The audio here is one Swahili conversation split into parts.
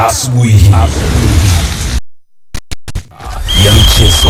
asubuhi ya michezo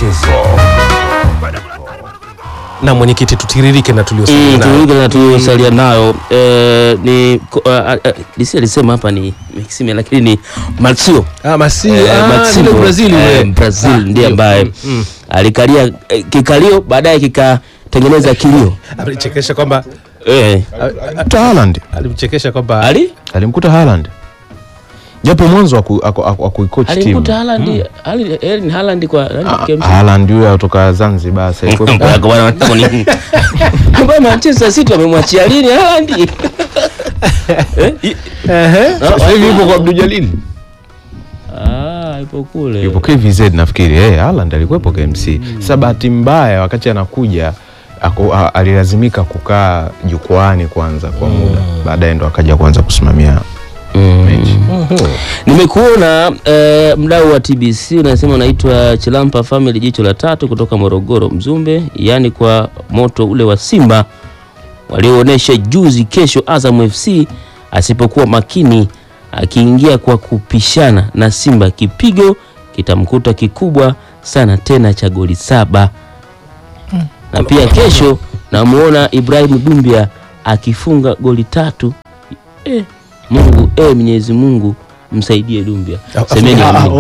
na mwenyekiti tutiririke na tuliosalia Mm, nayo. turuge na tuliosalia nayo eh, ni ko- ah, ah, Lisi alisema hapa ni Maxime lakini ni Marcio Ah, Masi, Eh, ah, Maximo, yule Brazil eh, yule. Brazil Ah, ndiye ndio. ambaye Mm, mm. alikalia eh, kikalio baadaye kikatengeneza kilio Alichekesha kwamba eh, Mkuta Haaland alimchekesha kwamba ali alimkuta Haaland japo mwanzo aku- aku- aku- akuikoach timu alimkuta Haaland Ali- Erling Haaland kwa nani, KMC? Haaland huyo kutoka Zanzibar sasa yuko- Mambo yako bwana, wanataka nini? Ambaye Manchester City wamemwachia lini Haaland? Eh, i- sasa hivi yupo kwa Abdul Jalil Ah, ipo kule. yupo KVZ nafikiri eh Haaland alikuwepo KMC sasa bahati mbaya wakati anakuja ako, a, alilazimika kukaa jukwaani kwanza kwa muda baadaye ndo akaja kuanza kusimamia mechi Nimekuona eh, mdau wa TBC unasema unaitwa Chilampa Family jicho la tatu kutoka Morogoro Mzumbe, yaani kwa moto ule wa Simba walioonyesha juzi, kesho Azam FC asipokuwa makini akiingia kwa kupishana na Simba, kipigo kitamkuta kikubwa sana tena cha goli saba. Na pia kesho namuona Ibrahim Dumbia akifunga goli tatu. Eh, Mungu eh, Mwenyezi Mungu msaidie Dumbia. Semeni amin.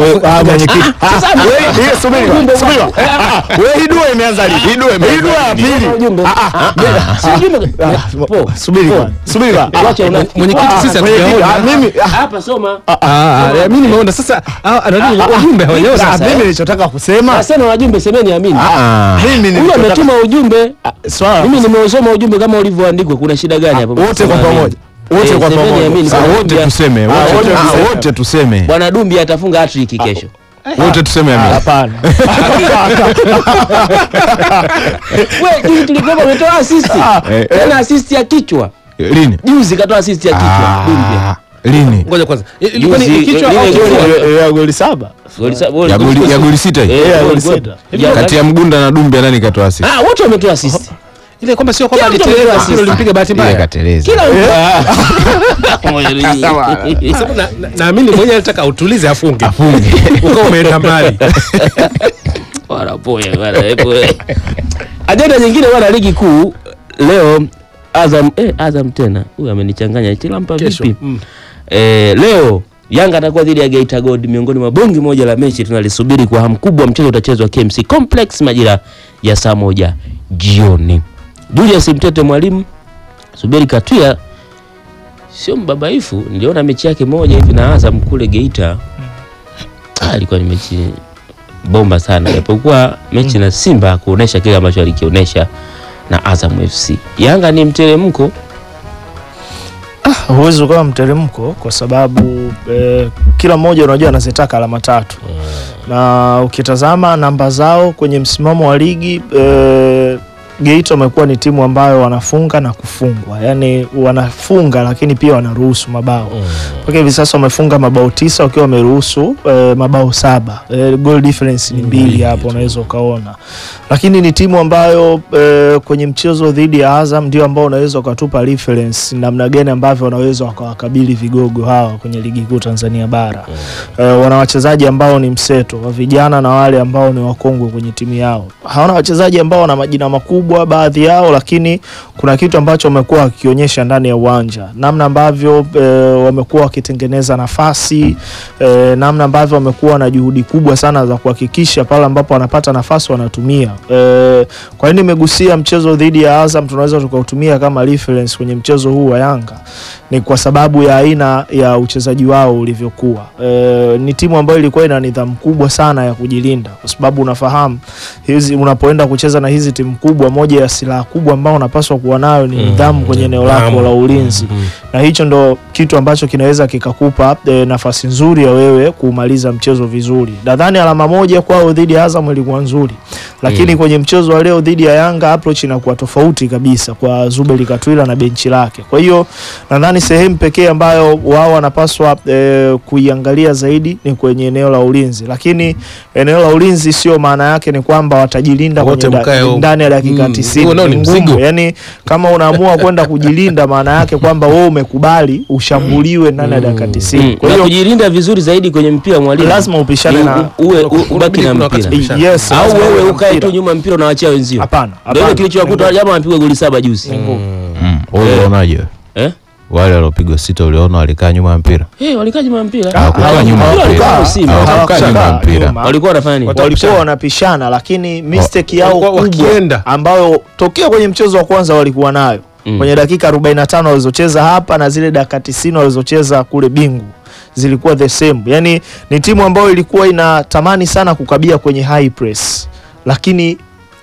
hidua imeanza lini? Hidua ya pili. Ujumbe. Si ujumbe. Po. Subiri kwanza. Subiri kwanza. Wacha una- mwenyekiti sisi Mwenyekiti, hatujaona. ah, mimi ah, Hapa soma. Ah, ah, ah, mimi nimeona sasa ah, anani ujumbe hawajaona ah, sasa. mimi nilichotaka kusema Nasema wajumbe semeni amin. Ah, mimi Huyo nilichotaka ametuma ujumbe. swala Mimi nimeusoma ujumbe kama ulivyoandikwa. Kuna shida gani hapo? wote kwa Sema amin. pamoja. Wote Eh, kwa semeni pamoja. amin. sasa Bwana wote Dumbia- tuseme Ah, wote- wote ah, tuseme. wote tuseme Bwana Dumbia atafunga hat-trick kesho. wote tuseme amin. Hapana. Wewe juzi tulikuwa umetoa assist. eh, Tena assist ya kichwa. lini Juzi katoa assist ya kichwa. Dumbia. Ah, lini Ngoja kwanza. Ilikuwa ni Juzi, kichwa lile au goli- kifua? Eh, eh, goli saba. Goli sa- ya goli ya goli sita hii Eh, Yeah, goli goli sita. sita. Ya- kati ya Mgunda na Dumbia nani katoa assist Ah, wote wametoa assist. Ile kwamba sio kwamba Kila mtu aliteleza ametoa sio ulimpiga bahati ile mbaya. kateleza Kila mtu. Sababu na- na- Naamini mwenyewe alitaka utulize afunge. afunge Ukawa umeenda mbali. wanapoya bwana hebu eh. ajenda nyingine bwana ligi kuu leo Azam eh, Azam tena huyu amenichanganya Chilampa Kesho. vipi Mm. eh, leo Yanga atakuwa dhidi ya Geita Gold miongoni mwa bongi moja la mechi tunalisubiri kwa hamu kubwa mchezo utachezwa KMC Complex majira ya saa moja jioni Julius Mtete mwalimu subiri Katwia sio mbabaifu niliona mechi yake moja hivi na Azam kule Geita ah, ilikuwa ni mechi bomba sana japokuwa mechi na Simba kuonesha kile ambacho alikionyesha na Azam FC. Yanga ni mteremko huwezi ukawa mteremko kwa sababu eh, kila mmoja unajua anazitaka alama tatu na ukitazama namba zao kwenye msimamo wa ligi eh, Geita wamekuwa ni timu ambayo wanafunga na kufungwa, yaani wanafunga lakini pia wanaruhusu mabao mpaka hivi sasa wamefunga mabao tisa wakiwa wameruhusu eh, mabao saba eh, goal difference ni mbili hapo unaweza ukaona, lakini ni timu ambayo eh, kwenye mchezo dhidi ya Azam ndio ambao unaweza ukatupa reference namna gani ambavyo wanaweza wakawakabili vigogo hawa kwenye ligi kuu Tanzania bara. Eh, wana wachezaji ambao ni mseto wa vijana na wale ambao ni wakongwe kwenye timu yao. Hawana wachezaji ambao wana majina makubwa baadhi yao, lakini kuna kitu ambacho wamekuwa wakionyesha ndani ya uwanja, namna ambavyo eh, wamekuwa wakitengeneza nafasi eh, namna ambavyo wamekuwa na juhudi kubwa sana za kuhakikisha pale ambapo wanapata nafasi wanatumia. Eh, kwa nini nimegusia mchezo dhidi ya Azam tunaweza tukautumia kama reference kwenye mchezo huu wa Yanga? Ni kwa sababu ya aina ya uchezaji wao ulivyokuwa. E, ni timu ambayo ilikuwa ina nidhamu kubwa sana ya kujilinda, kwa sababu unafahamu hizi, unapoenda kucheza na hizi timu kubwa, moja ya silaha kubwa ambao unapaswa kuwa nayo ni nidhamu kwenye eneo lako Nidhamu. la ulinzi na hicho ndo kitu ambacho kinaweza kikakupa e, nafasi nzuri ya wewe kumaliza mchezo vizuri. Nadhani alama moja kwao dhidi ya Azam ilikuwa nzuri, lakini kwenye mchezo wa leo dhidi ya Yanga approach inakuwa tofauti kabisa kwa Zuberi Katwila na benchi lake. Kwa hiyo nadhani sehemu pekee ambayo wao wanapaswa eh, kuiangalia zaidi ni kwenye eneo la ulinzi, lakini eneo la ulinzi sio maana yake ni kwamba watajilinda Wote kwenye mkae da, huko. ndani ya dakika Mm, 90. huo nao ni Ni ngumu. mzigo. Yani kama unaamua kwenda kujilinda maana yake kwamba wewe umekubali ushambuliwe ndani ya dakika 90. Mm. Kwa na hiyo kujilinda vizuri zaidi kwenye mpira mwalimu, lazima upishane ni na u- uwe u- ubaki Unabidi na kuna wakati mpira kupishana. yes, au lazima uwe wewe na ukae mpira. tu nyuma mpira unawachia wenzio. Hapana, Ndio hapana. ile kilichowakuta jamaa amepigwa goli saba juzi. Mm. Wewe unaonaje? Eh? Wale waliopigwa sita uliona walikaa nyuma ya mpira? Eh, walikaa nyuma ya mpira. Hawakukaa Hawa- nyuma ya wale mpira. walikuwa Simba. Hawakukaa Hawakukaa nyuma ya mpira. nyuma. Walikuwa wanafanya nini? Wata- walikuwa Watapishana. wanapishana lakini mistake yao walikuwa kubwa wakienda. ambayo tokea kwenye mchezo wa kwanza walikuwa nayo Mm. kwenye dakika 45 walizocheza hapa na zile dakika 90 walizocheza kule Bingu zilikuwa the same. Yani ni timu ambayo ilikuwa inatamani sana kukabia kwenye high press, lakini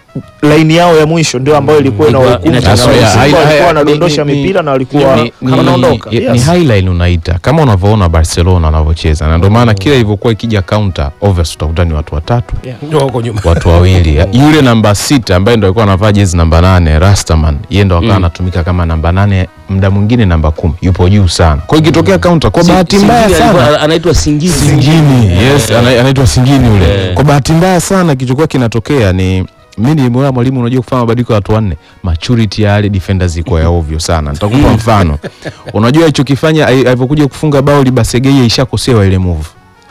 laini yao ya mwisho ndio ambayo ilikuwa Ilikuwa inawahukumu. inachangamsha. Simba High- walikuwa high- wanadondosha ni- ni- mipira na walikuwa ni- ni- wanaondoka. ni- Yes. ni highline unaita kama unavyoona Barcelona wanavyocheza, na ndio maana kila ilivyokuwa ikija counter obvious utakuta ni watu watatu Ndio wako nyuma. watu wawili. Yule namba sita ambaye ndo alikuwa anavaa jezi namba nane Rastaman, yeye ndo akawa Mm. anatumika kama namba nane, muda mwingine namba kumi, yupo juu sana. Kwa hiyo ikitokea counter, kwa Si- bahati mbaya Singini alikuwa sana anaitwa Singizi. Singini, yes, ana- anaitwa Singini ule. Eh. Kwa bahati mbaya sana kilichokuwa kinatokea ni mimi nilimwona mwalimu, unajua kufanya mabadiliko ya watu wanne, maturity ya wale defenders iko ya ovyo sana. Nitakupa mfano. Unajua alichokifanya ali- alivyokuja kufunga bao Libasegeye ishakosewa ile move.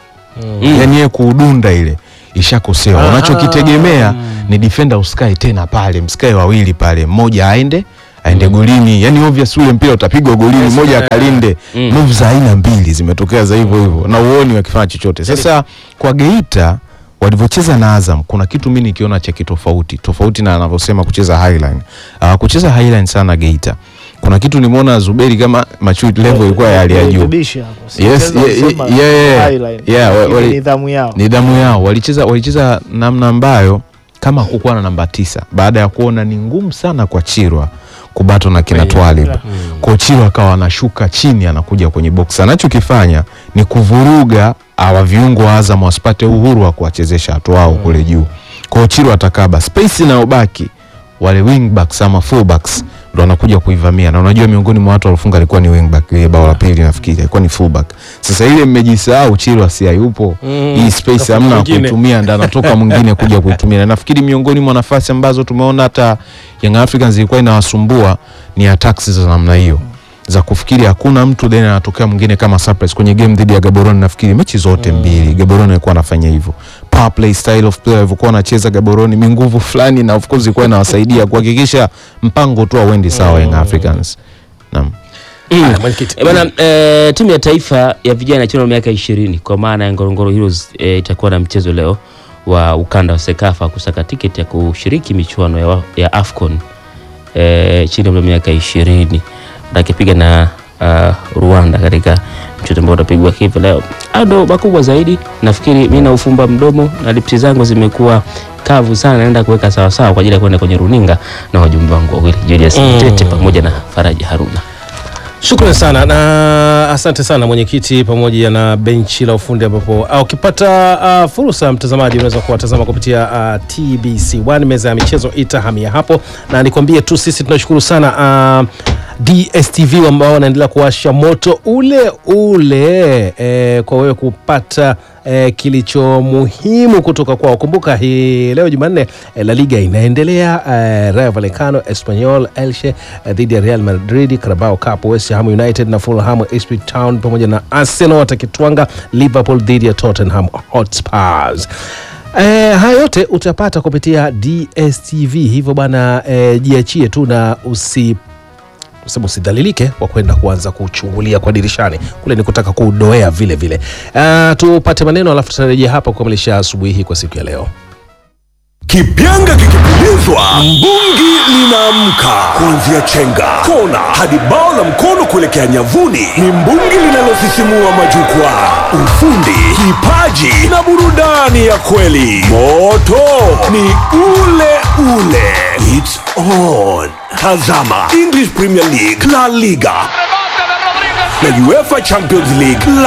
Mm. Yaani yeye kuudunda ile ishakosewa. Unachokitegemea ni defender usikae tena pale, msikae wawili pale, mmoja aende aende golini. Yaani obvious ule mpira utapigwa golini, mmoja akalinde. Mm. Move za aina mbili zimetokea za hivyo hivyo na uoni wakifanya chochote. Sasa kwa Geita walivyocheza na Azam kuna kitu mimi nikiona cha kitofauti tofauti na anavyosema kucheza highline. Uh, kucheza highline sana Geita. Kuna kitu nimeona Zuberi kama maturity level ilikuwa ya hali ya juu. Rekebisha hapo. Yes, Siweza yeah, kusema yeah, yeah. highline. Yeah, wa- Lakini wali- nidhamu yao. nidhamu yao walicheza walicheza namna ambayo kama hakukuwa na namba tisa baada ya kuona ni ngumu sana kwa Chirwa kubato na kina Twalib kwa Chirwa akawa anashuka chini anakuja kwenye box anachokifanya ni kuvuruga awa viungo wa Azam wasipate uhuru wa kuwachezesha watu wao kule juu kwa Chirwa atakaba space inayobaki wale wingbacks ama fullbacks ndo wanakuja kuivamia na unajua miongoni mwa watu waliofunga alikuwa ni wingback ile bao la pili nafikiri alikuwa ni fullback sasa ile mmejisahau Chirwa si hayupo Mm. hii space Tafuta hamna mwingine. kuitumia ndo anatoka mwingine kuja kuitumia na nafikiri miongoni mwa nafasi ambazo tumeona hata Young Africans ilikuwa inawasumbua ni attacks za namna hiyo za kufikiri hakuna mtu then anatokea mwingine kama surprise kwenye game dhidi ya Gaborone nafikiri mechi zote mbili Gaborone alikuwa anafanya hivyo power play style of play alivyokuwa anacheza Gaborone mi nguvu fulani na of course ilikuwa inawasaidia kuhakikisha mpango tu auendi sawa Young Africans naam Haya, mwenyekiti. E bana, e, timu ya taifa ya vijana chini ya miaka ishirini kwa maana ya Ngorongoro Heroes e, itakuwa na mchezo leo wa ukanda wa Sekafa kusaka tiketi ya kushiriki michuano ya, wa- ya AFCON e, chini ya miaka ishirini akipiga na uh, Rwanda katika mchezo ambao utapigwa hivi leo. Hayo ndo makubwa zaidi. Nafikiri mi naufumba mdomo na lipsi zangu zimekuwa kavu sana, naenda kuweka sawasawa kwa ajili ya kwenda kwenye runinga na wajumbe wangu wawili Julius Mm. Mtete pamoja na Faraji Haruna. Shukrani sana na asante sana mwenyekiti, pamoja na benchi la ufundi, ambapo ah, ukipata ah, fursa mtazamaji, unaweza kuwatazama kupitia ah, TBC1 meza ya michezo itahamia hapo, na nikwambie tu sisi tunashukuru sana ah, DSTV ambao wanaendelea kuwasha moto ule ule eh, kwa wewe kupata eh, kilicho muhimu kutoka kwao. Kumbuka hii leo Jumanne eh, La Liga inaendelea eh, Rayo Vallecano Espanyol Elche eh, dhidi ya Real Madrid, Carabao Cup West Ham United na Fulham Ipswich Town pamoja na Arsenal watakitwanga Liverpool dhidi ya Tottenham Hotspurs. Eh, haya yote utapata kupitia DSTV, hivyo bana eh, jiachie tu na usi sema usidhalilike kwa kwenda kuanza kuchungulia kwa dirishani kule, ni kutaka kudoea vile vile. Uh, tupate maneno alafu tutarejea hapa kukamilisha asubuhi hii kwa siku ya leo. Kipyanga kikipulizwa, mbungi linaamka. Kuanzia chenga, kona hadi bao la mkono kuelekea nyavuni, ni mbungi linalosisimua majukwaa. Ufundi, kipaji na burudani ya kweli. Moto ni ule ule. It's on. Tazama English Premier League, La Liga na UEFA Champions League